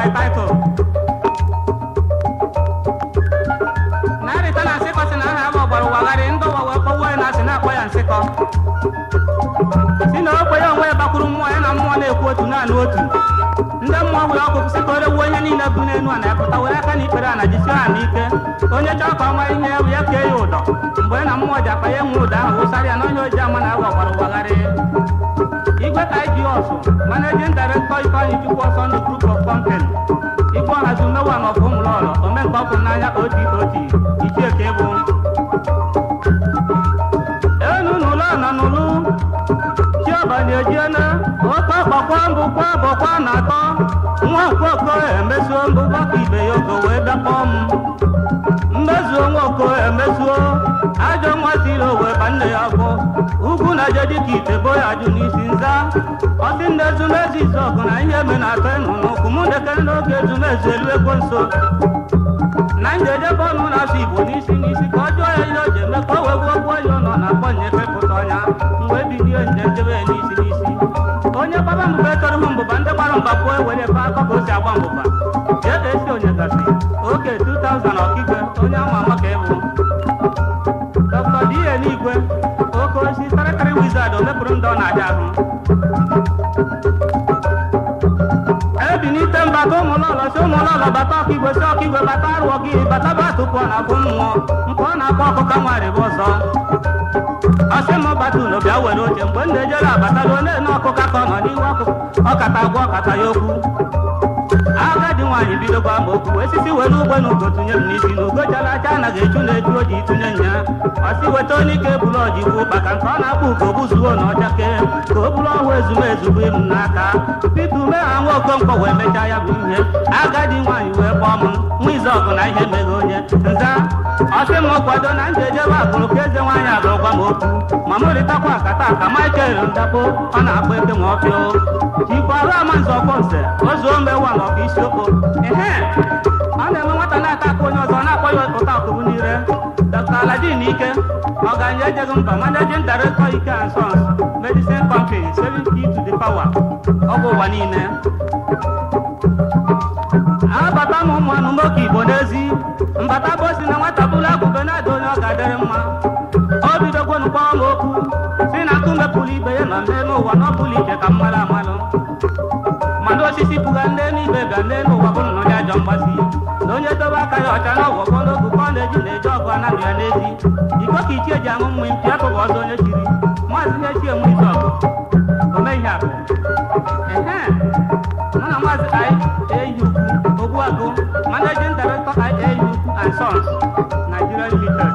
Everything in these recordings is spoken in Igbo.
my title narịta na nsịkọ si na aha m ọgbara ụwagharị ndị ụwa wee kpọwuo ya na asị na-akpọ ya nsịkọ si na okwe ya onwe ya bakwuru mmụọ ya na mmụọ na-ekwu otu naanị otu ndị mmụọ were ọkụ si ka o regbuo onye niile bụ n'elu a na-epụta were aka na ikpere a na jisie ha n'ike onye chọọ ka ọ mara ihe ya bụ ya kee ya ụdọ mgbe ya na mmụọ ji akpa ya enwe ụdọ ahụ wụsara ya na onye oji ama na agwa ọgbara ụwagharị igwe ka iji ọsụ managing director ifeanyị chukwu ọsọ ndụ group of company igwe ọhazi umewa na ọfụ ụmụlọlọ omenka ọkụ n'anya oti oti ichie ka ịbụ enu n'ụlọ nọ n'ụlụ chiọbanye ejiena oke ọkpọkwa mbụ kwa bọkwa na atọ nwa nkwoko emesuo mbụ gbakọ ibe ya ogo wee bịakpọ m mmezuo nwa oko emezuo ajọ nwa siri owe ba nne ya bụ ugwu na je dịka ite bo ya jụ n'isi nza ọsị nne ezumezu isi ọgụ na ihe eme na-atọ ịnụ n'ụkwụ mụ dekere n'oge ezumezu elu ego nso na njedebe ọnụ na-asụ igbo n'isi n'isi ka ọ jụọ ya ihe o ji eme ka o wee gbuo gbuo ya ụlọ na-akpọ nye fepụta ọnya mgbe bilie nje njebe ya n'isi n'isi onye gbaba mbụba chọrọ hụ mbụba ndị gbara mba pụọ ewere fe akọ ka o si agba mbụba jee ka esi onye gasị oke 2000 ọkigwe onye ama ama ka ịbụ dọkịta die n'igwe oke osi tarịtarị wizard o mepụrụ ndị ọ na-aja ahụ ebinite mbata ụmụlọlọ si ụmụlọlọ bata ọkigwe si ọkigwe bata arụọ gị bata batụpụ ọ na-abụ mmụọ nke ọ na-akpọ ọkụka nwarị bụ ọzọ ọsị m bata ụlọ bịa were oche mgbe m na-ejere abatala onye na ọkụka ka ọ nọ n'ihu ọkụkụ ọkata agwa ọkata ya okwu agadi nwaanyị bido gwa m okwu osisi were ugbe na ugo tụnye m n'isi na ugo jara aja anaghị eju na-eju oji tụnye nya ọsị weta onye ike bụrụ ọji bụ maka nke ọ na-akpọ ugo buzuo na ọchake ka o bụrụ ọhụụ ezumezu bụ m n'aka pete ume ha nwa okonkwo wee mechaa ya bụ ihe agadi nwaanyị wee kpọọ m nwa ize ọgụ na ihe meghe onye nza ọsị m kwado na m ga-ejebe akụrụ ka eze nwaanyị agụrụ gwa m okwu ma m rịtakwa akata ka michael ndakpo ọ na-akpọ eke ma ọfịa jikwara amanze ọkpọ nze ozuo mewa na ọka isiokwu ehe ọ na-eme nwata na-ata aka onye ọzọ na-akpọ ya ụta ọkụrụ n'ire dr aladin ike ọganye ejeghị mba managing director ike and sons medicine company 70 to the power ọgwụ ụwa niile abata m ụmụ anụmoke igbo n'ezi mbata bụ osi na nwata bụrụ agụbe na-ada onye ọ ga-adịrị mma o bidogwonu kpọọ m okwu si na akụ mepụrụ ibe ya na nne n'ụwa na ọ bụla ije ka mmalụ amalụ mana osisi pụga nne n'ibe ga nne n'ụwa bụ nnọọ ya ajọ mgbasi na onye dobe aka ya ọcha na ọgwọgwọ n'ogu ka ọ na-eji na-eji ọgụ anaghị ya n'ezi iko ka ichie ji aṅụ mmiri mpịa akụghị ọzọ onye chiri maazị ihe chie nwe isi ọgụ ome ihe akụ ehe mụ na maazị iau ogbuagụ managing director iau and sons nigeria limited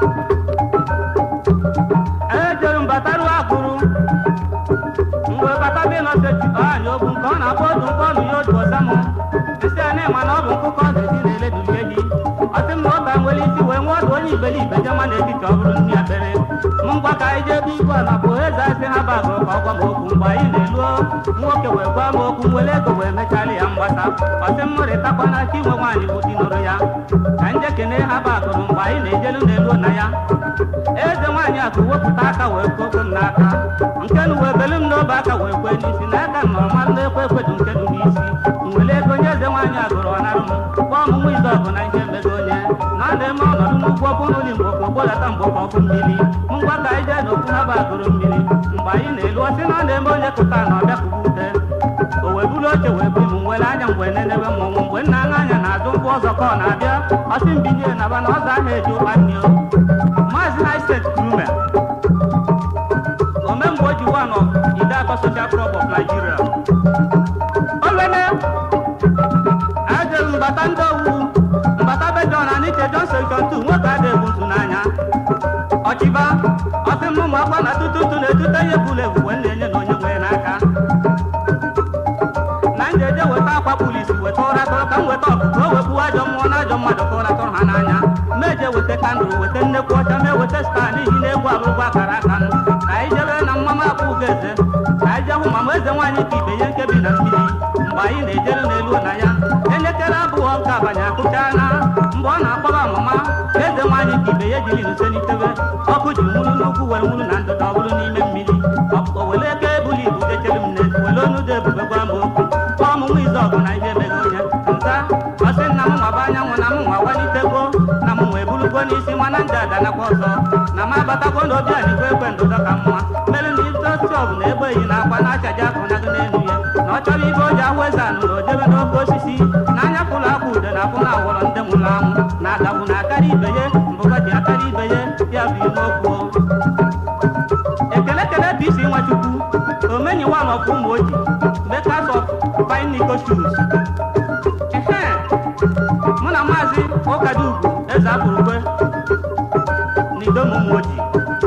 ejere mbataru akụrụ mgbe bata bụ ịnọsechi ọanya okwu nke ọ na-akpọ odu nke ọnụ ya otu ọza m isi a na-ema na ọ bụ nkụkọ ọ ga-esi na-eledulie gị ọsị m na ụka nwere isi wee nwe ọdụ onye iberibe jema n'etiti ọ bụrụ nri akpere m ngwa ka anyị jee ebe igwe ala bụ eze asị ha bagụrụ ka ọ gwa m okwu mgbe anyị na-eluo nwoke wee gwa m okwu nwere ego wee mecharị ya mgbasa ọsị m rịtakwa na chi nwe nwaanyị bụ di nụrụ ya ka nje kene ha bagụrụ mgbe anyị na-ejelu na-eluo na ya eze nwaanyị akụ wepụta aka wee koko m n'aka nke nu wee belu m n'obe aka wee kwe n'isi n'aka m nọrọ mmanụ na-ekwe ekwedu nke dị n'isi nwere ego onye eze nwaanyị agụrụ ọnarụ m kpọọ m nwa ize ọgụ na ihe mmego onye na ọ na-eme ọnọdụ n'ugwu ọbụ n'ụlọ mgbe okwu gbọdata mgbe ọkụ mmiri ngwa ka anyị jee n'okwu ha bagụrụ mmiri mgbe anyị na-elu ọsị na ọ na-eme onye kụta na ọbịa kụba ute o wee buru oche wee bụ m nwere anya mgbe na-enewe mmọnwụ mgbe nna aṅa anya na-azụ nkwụ ọzọ ka ọ na-abịa ọsị mbinye naba na ọzọ ahụ eji ụkpa nne o maazị haistet krume omemgbe o ji wan of ide atọ social club of nigeria olene ajere mbata ndị owu mbata be john aniche john section 2 nwoke ada ebu ntu n'anya ọchịba ọsị m ụmụ akwa na tututu na-etute ihe bụla ebu wee na-enye na onye nwere n'aka na njeje weta akwa polisi weta ụra tọrọ ka m weta ọkụkọ o wepụ ajọ mmụọ na ajọ mmadụ ka ụra tọrọ ha n'anya meje weta kandụl weta nnekwu ọcha mee weta staa n'ihi na egwu abụrụgwu akara aka m ka anyị jebe na mmama akpụ ugo eze ka anyị jee hụ mama eze nwaanyị ka ibe ihe nkebi na mmiri mgbe anyị na-ejere n'elu na ya elekere abụọ nke abanye akụchaana mgbe ọ na-akpọba mama eze nwaanyị ka ibe ya jiri nse n'itebe ọkụ ji nwuru n'ugwu were nwuru na ndụda ọ bụrụ n'ime mmiri o were eke ebuli ibu dechere m n'ezi were onu dị ebube gwa m okwu kpọọ m nwa ize ọgụ na ihe emeghe onye danakwa ọzọ na m abatakwa n'obi alikwa ekwe ndụdọ ka mma mere na isochọb na egbe yi na akwa na-achaji akụnagị n'elu ya na ọ chọrọ ibe o ji ahụ eze anụ na ojebe n'oke osisi na anya pụrụ akwa ude na afụ na awọrọ ndị nwụrụ anwụ na adagbu na akarị ibe ya mbụga ji akarị ibe ya ya bụ ime okwu ekele kele bụ isi nwachukwu omenyiwa n'ọkwa ụmụ oji makers of fine nico shoes ehe mụ na maazị ụkadugwu eze apụrụkwe n'idom ụmụ oji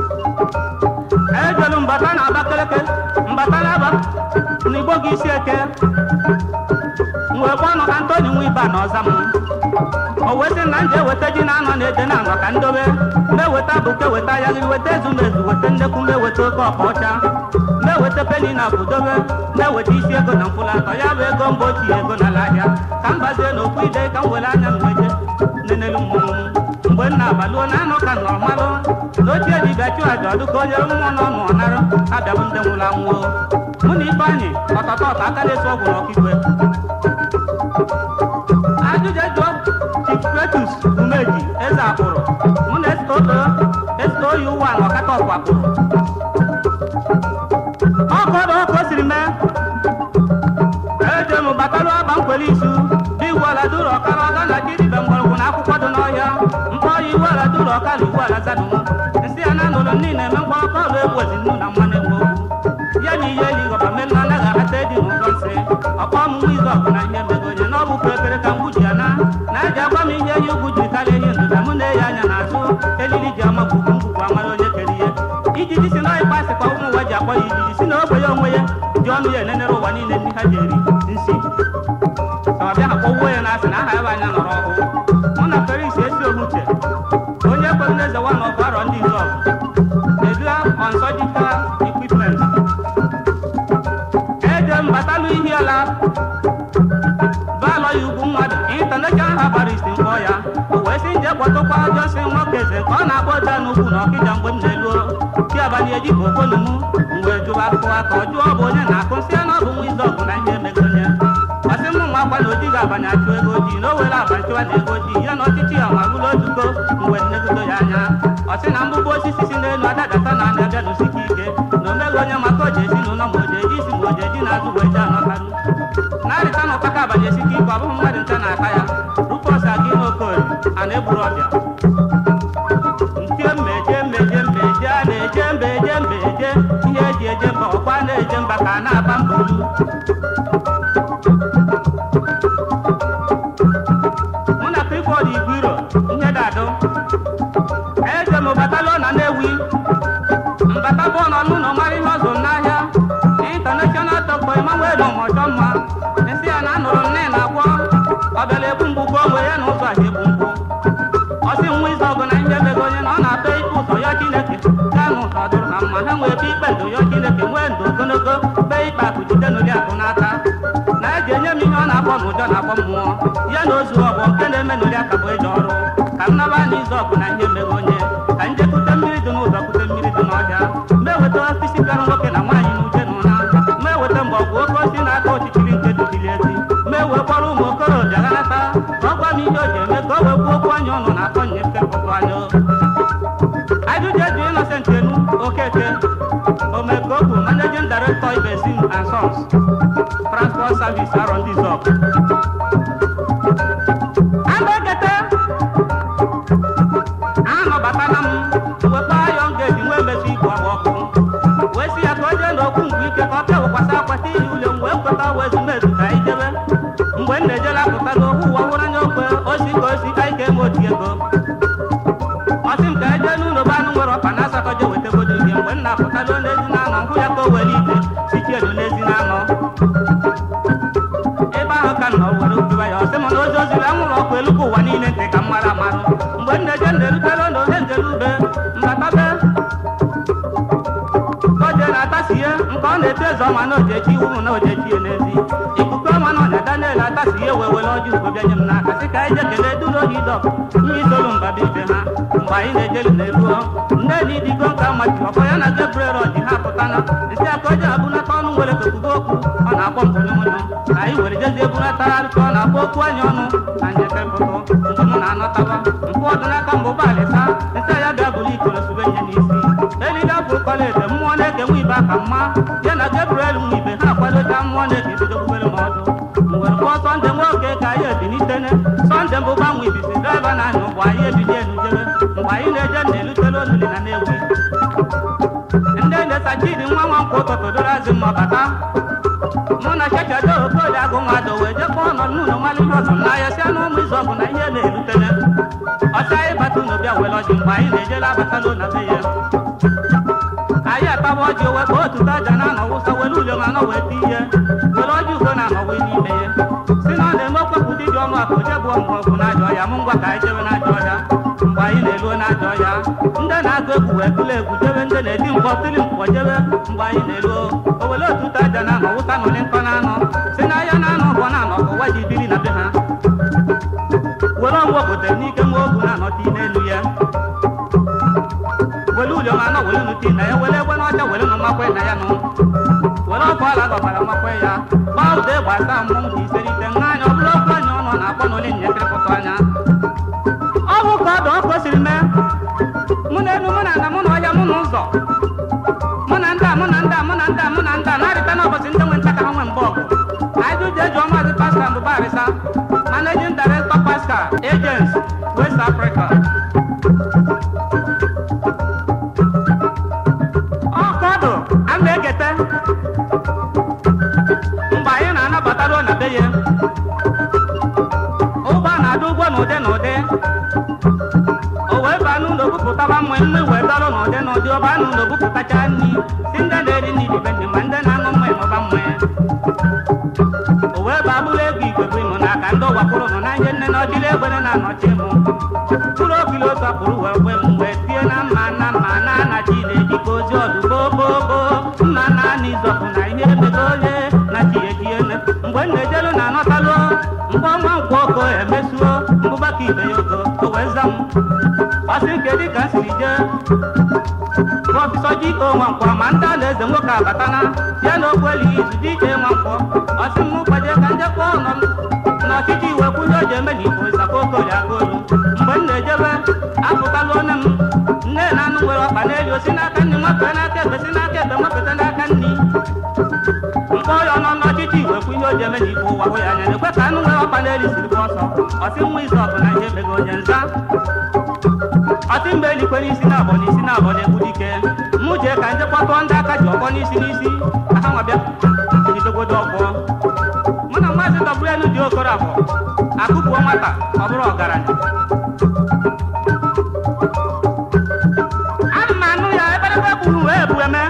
ejelu mbata na abakeleke mbata na aba n'igbo gị isi eke wee gba ọnụ antoni nwa ibe na ọza m o wee sị na m ji eweta ji na-anọ na-ede na anọ ka ndobe meweta bụke weta ayaghị weta ezumezu weta nnekwu meweta oke ọkpa ọcha meweta peni na budobe meweta isi ego na mfụlatọ ya bụ ego mba ochie ego n'ala ahịa ka m bazie n'okwu ide ka m were anya m wete nenelu mmụọ m mgbe m na-abaluo na anụ ka nọrọ malụ na ochie dibịa chụ aja ọdụ ka onye mmụọ nọ nụ ọnarụ abịabụ ndị nwụrụ anwụọ mụ na ifeanyị ọtọtọ ọtọ aka na-eso ọgwụ n'ọkigwe ajụjụ jụọ chief Cletus umeji eze akpụrụ mụ na esto yi ụwa na ọkata ọkwa akpụrụ ọkọdụ ọkụ o siri mee eje m batalụ agba nkwele isu dị iwu ala duru ọkara ọga na kiribe mgbọrọgwụ na akwụkwọ dị n'ọhịa mkpọ ya iwu ala duru ọka na iwu ala zadụ nsị ya na anụrụ niile eme mkpọ ọkọ ọrụ egwu ezi nnu na mmanụ egwu okwu ya na ihe eli gọba mmemme anaghị ahata edi n'ụzọ nsị ọkpọ ọmụmụ izu ọgụ na ihe mego onye na ọ bụkwa ekere ka mgbu ji ya na na eji agwa m ihe ehi ugwu jiri karịa ehi ndụda mụ na-eyi anya n'azụ elili ji ama gwugwu ngwugwu amara onye kere ihe ijiji si n'ọhịa kpasịkwa ụmụ ụwa ji akpọ ya ijiji si na ogbe ya onwe ya ji ọnụ ya enenere ụwa niile ndị ha ji eri nsi ka ọ bịa akpọwuo ya na asị na aha ya bụ anya nọrọ ọhụụ mụ na feris esi ohuche onye kwere na eze nwa ọgụ arọ ndị izọgụ edula on surgical equipment eje m batalụ ihi ala baalọ ya ugwu mmadụ intaneshonal habarist mkpọ ya o wee sị nje kpọtụkwa jọsi nwoke eze ka ọ na-akpọ ọja n'ugwu na ọkịja mgbe m na-eluo chi abalị eji ka okolu m wee jụwa akụkọ aka ọ jụọ bụ onye na-akụ nsị ya na ọ bụ nwa izu ọgụ na ihe emego onye ọsị m nwa akwa na oji ga-abanye achụ ego ojii na o were aba chụwa na ego ojii ya na ọchịchị ya ma bụrụ otuko mgbe nnegodo ya anya ọsị na mgbụgbọ osisi si n'elu adadata na anya bịa n'osike ike na omeghị onye maka oji esi n'ụlọ ma oji eji isi ma oji eji na-azụ wee ji anọtarụ na-arịta na ụtaka abalị esike ike ọ bụghị mmadụ nta na-ata ya rufọs aga ime okorie a na-egburu ọbịa ntie mmeje mmeje mmeje a na-eje mbeje mbeje ihe eji eje mba ọkwa na-eje mba ka a na-aba mba olu mụ na prifọd igwiro ihe dadụ eje m batalụ na Nnewi mbata bụ nọ n'ụlọ mara ihe ọzụ n'ahịa intanashọnal tọkpọ Emmanuel ọmọchọ mma nsị ya na anụrụ nne na agwọ ọ bịara ebu mgbu ka onwe ya na ụzọ ahịa ebu mgbu ọsị nwa izu ọgụ na ihe mego onye na ọ na-atọ ikpe ụzọ ya Chineke gaa n'ụzọ dụrụ na mma ha nwee ebe ikpe ndụ ya Chineke nwee ndụ ogologo kpee ikpe akụ jide n'ụdị akụ n'aka na eji enye m ihe ọ na-akpọ n'ụjọ na-akpọ mmụọ ya na ozu ọgbọ nke na-eme n'ụdị aka bụ eji ọrụ ka m naba na izu ọgụ na ihe mego onye ka nje kute mmiri dị n'ụzọ kute mmiri dị n'ọhịa meweta osisi bịara nwoke na nwaanyị n'uche na ụra meweta mgbọgwụ oke osi na-aka ọchịchịrị nke dubili ezi mewee kpọrọ ụmụ okorobịa ghanata ka ọ gwa m ihe o ji eme ka o wee kwuo okwu anya ọnụ na-akọ nye nkepụtụ anya ajụjụ eju Innocent Enu Okeke Omekobu Managing Director Ibesim and Sons Transport Service arọ ndị zọb Ambekete anọbatala m wekpa ayọn geti nwee mesi igwe agba ọkụ wee si ya ka o jee n'okwu mgbe ike ka ọ bịa wekwasị akwata ihe ule m wee kweta wee ezumezu ka anyị jebe mgbe m na-ejela apụtago ohu ụwa hụrụ anya okwe osi ka osi ka ike eme oti ego ọsị m ka eje n'ụlọ be anụ nwere ọkpa na asatọ je wetagodo ihe mgbe m na-apụtago n'ezi na anọ hụ ya ka o were ite sichielu n'ezi na anọ ebe ahụ ka nọ were obiwa ya ọsị m na ozi oziri anwụrụ ọkụ elu ka ụwa niile ntị ka m mara amarụ mgbe m na-eje na-erutela na ohe njelu ube mbatabe oje na-atasihe nke ọ na-eto eze ọma na ojechi iwu na ojechi ya n'ezi ikuku ọma na ọnya daniel atasihe wee were ọjị ugbo bịa nye m n'aka sị ka anyị je kelee duru ohi dọk ihe itolu mba bụ ibe ha mgbe anyị na-ejelu na-eruo nne na idigo nka machi ọkọ ya na gabriel ọji ha pụtana isi aka oje abụnata ọnụ nwere kokugo okwu ọ na-akpọ mpụnyụmụnyụ ka anyị were jezie ebunatagharị ka ọ na-akpọ okwu anyị ọnụ na njekepụtụ mgbe m na-anọtawa mpụ ọdịnaka mbụ ụgbọalịsa nsị ya bịa mma ya na gabriel nwa ibe ha akwadocha mmụọ na-eji bido bubere m ọdụ mgbe kpọọ sọnde nwoke ka anyị ebilitene sọnde mbụ gbanwe ibisi draiva na anya ụgbọ anyị ebili elu jebe mgbe anyị na-eje na-elutele oluli na na-ewi ndị na-esachidi nwa nwa nkwụ ụtụtụ doro azị mma bata mụ na chechado okoli agụ nwadụ wee jekpọ ọnọ n'ụlọ mmalụ ihe ọzọ n'ahịa si anụ ụmụ izu ọgụ na ihe na-erutele ọcha anyị bata unu bịa were ọjị mgbe anyị na-ejela abatala na be ya anyị ataba ọjị owe ka otu taja na-anọ wụsa were ule ma anọ wee ti ihe were ọjị ugo na-anọ wee n'ime ya si na ọ na-eme okpepụ dị dị ọnụ akụ je bụ ọmụ ọgwụ n'ajọ ọhịa mụ ngwa ka anyị jebe n'ajọ ọhịa mgbe anyị na-eruo n'ajọ ọhịa ndị na-agụ egwu wee tụlụ egwu jebe ndị na-eti mkpọ tili mkpọ jebe mgbe anyị na-eruo o were otu taja na-anọ wụsa nọlị nkọ na-anọ si na ahịa na-anọ ọbọ na-anọ ka ụwa ji biri na be ha were ọgwụ obodo n'ike nwa ogu na-anọta n'elu ya were ụlọ ma anọ were nuti na ya were egbe n'ọcha were nụ makwe na ya nụ were ọkụ ala gọbara makwe ya gbaa ụda egbe asa mmụọ dị iserite nha anya ọ bụrụ okwu anya ọnụ na-akpọ n'ole nyekịrịpụta anya ọ bụ ka ọdụ ọkụ siri mee mụ na elu mụ na ana mụ na ọhịa mụ na ụzọ mụ na ndị a mụ na ndị a mụ na ndị a mụ na ndị a na-arịta n'ụbọchị ndị nwe nta ka ha nwe mbọ ọgụ anyị jụjụ eji ọmaazị pasta mbụbarịsa managing director pascal agents west africa ọkọdụ a na-ekete mgbe anyị na-anabataruo na be ya ụgbọ na-adị ụgwọ n'ụdị n'ụdị o wee baa n'ụlọ bupụtaba mma mma wee dọrọ n'ụdị n'ụdị ọ baa n'ụlọ bupụtacha nri si ndị na-eri nri dibe ndị ma ndị na-aṅụ mma ịṅụba mma o wee baa bụrụ ego igwe bụ ịmụ n'aka ndị ụwakpụrụ nọ na ihe nne na ọchịrị egbere na-anọchi mụ mkpụrụ okili otu akpụrụ wee kwe m wee tie na mma na mma na anachi na-eji ka ozi ọdụ bobobo mma na ana izọpụ na ihe emego onye na chi ejiene mgbe m na-ejelu na anọtalụ mgbe ọnwa nkwụ oko emesuo mbụbaka ibe ya ogo o wee za m ọsị nke dị ka m siri jee prọfesọ ji onwe nkwọ ma ndị ala eze nwoke abatana ya na okweli izu dị ike nwa nkwọ ọsị m gbaje ka njekwa ọnọ m na ọchịchị iwe kwunye o ji eme na igbo ịzakọ okoli aka olu mgbe m na-ejebe apụtala onye m nne na anụ nwere ọkpa n'elu osi n'aka nri nwafee n'aka ekpe si n'aka ekpe nwafeta n'aka nri mkpọ ya ọnọ n'ọchịchị iwe kwunye o ji eme na igbo ụwa hụ ya anya na-ekwe ka anụ nwere ọkpa n'elu siri gba ọsọ ọsị nwa izu ọgụ na ihe emego onye nza ọtị mgbe elikwe n'isi na abọ n'isi na abọ na-egbu dike mụ jee ka nje kpọtụọ ndị aka ji ọkpọ n'isi n'isi ka ha nwabịa jidegodo ọgbọ mụ na maazị dọbụelu dị okoro abụọ akụpụo nwata ọ bụrụ ọgaranya ana m anụ ya eberebe gburu wee bụ eme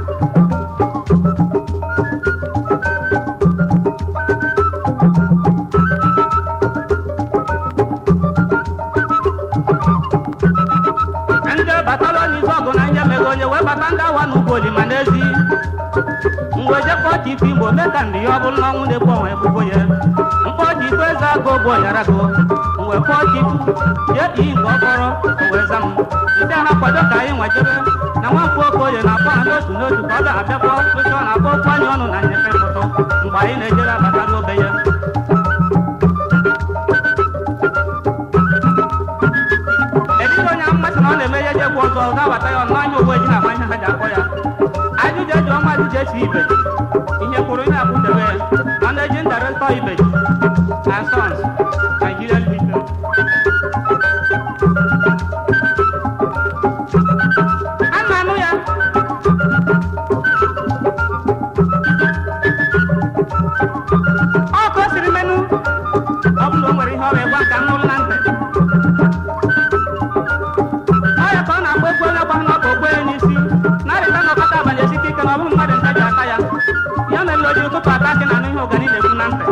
ndị batara n'izu ọgụ na nye meghe onye wee bata ndị awa n'ugbo olima n'ezi mgbe jekpọ ji ife igbo mee ka ndị ya ọ bụrụ na ọnwụ na-egbu onwe ebubo ya mkpọ ji ikpe eze agụ ogbu ọnyarago mgbe kpọọ ji jee iyi nke ọkpọrọ o wee za m ndị ha kwado ka anyị nwejebe na nwafọ okoye na-akpọ ha n'otu n'otu ka ọ ga-abịakpọ oche ọ na-akpọ okwu anya ọnụ na nyefe foto mgbe anyị na-ejere abata n'obe ya Edịghị onye mmasị na ọ na-eme ihe jegbu ọzọ ọ ga-abata ya ọnụ anya owe ji na ama ihe ha ji akpọ ya ajụjụ eji ọma ajụjụ esi ibe ihe kwuru ihe akwụdebe ya managing director ibe and sons Nigeria Limited a na-anụ ya ọ ka o siri menụ ọ bụrụ na o nwere ihe ọ ga-egwa ka m nụrụ na ntị ọya ka ọ na-agba egwu onye gba n'ọka ogbe ya n'isi na-arịta na ọkọta abalị esite ike na ọ bụghị mmadụ nta ji aka ya ya mere o ji ụtụtụ ata akị na anụ ihe ụgani na-ekwu na ntị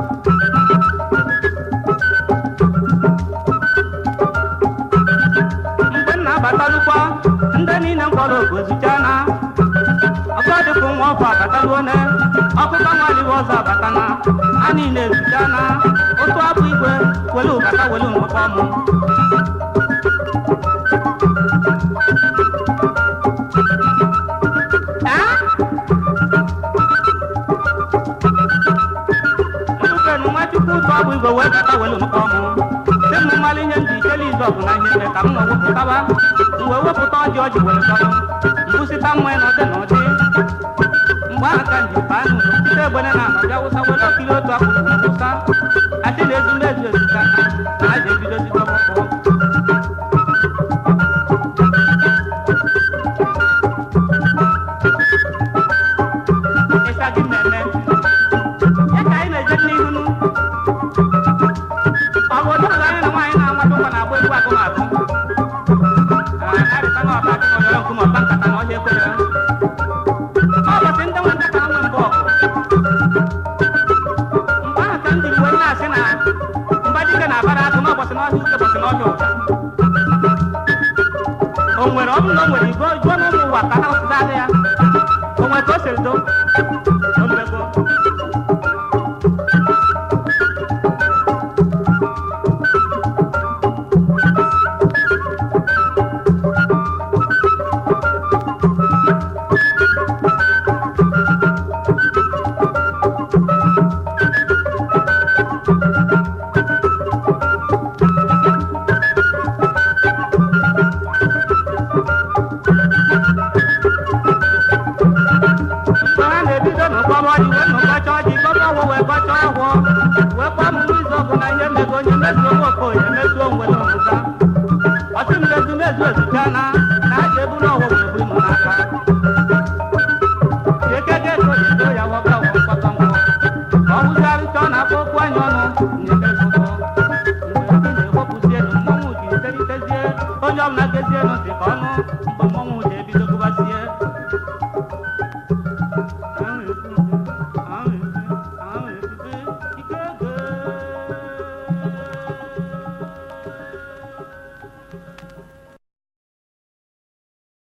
mgbe m na-abatalụkwa ndị niile mkpọrọ ogu ezucha na ọkọ dịka nwa ọfọ abataluo ne ọkụkọ nwaliwe ọzọ abatana a niile ezucha na otu abụ igwe welu ụbata welu nwekwa ọmụ Nnukwu nwachukwu ụtọ ọ bụ igwe wee bata welu nnukwu ọmụ si m mmalụ ihe ndị ichele izu ọgụ na ihe eme ka m nọ wepụtaba m wee wepụta ọjị ọjị were tọrọ mbụsịta mmanya na ụdị na ụdị aka nji baa n'ụlọ site egbene na anọ bịa wụsa were okiri otu akụkụ na wụsa asị na ezumezu ezuka na na a ga-ebido zite ọkpụkpọ ịsa gị mmemme ya ka anyị na-eje n'ihu nụ ọ bụ otu ụzọ anyị na nwaanyị na-amadụ nkwa na-agba egwu agụmagụ arịta na ọba akị na ọyọrọ nkume ọba nkata na ọhịa ekwere ọ bụsị ndị nwe nkata nwe mbụ ọgụ mgbe ahụ ka m jiri wee na-asị na mba dike na-abara atụ n'ụbọchị n'ọhịa uke bọchị n'ọhịa ụja o nwere ọ bụrụ na o nwere igwe jụọ n'ụmụ ụwa ka ha sụdalụ ya o nwere ka o siri do o mmego mgbe ha na-ebido n'ụkpọrọ ọjị wee nụkọcha ọjị kpọrọ ọgwụ wee kọcha ọgwụ wee kpọọ m izu ọgụ na ihe mego onye mezuo nwa okoye mezuo nwere omuga ọtụ m na ezumezu ezucha na na aja eburu ọgwụ wee buru m n'aka ekeke ego edo ya wọga wọ mkpọkọ ngwụ ka ọ wụzigharịcha ọ na-akpọ okwu anya ọnụ nyeke foto mgbe ndị na-ewepụzie elu mmọnwụ ji iteritezie onye ọbụla gezie elu ntị ka ọnụ mgbe mmọnwụ ji ebido gụbazie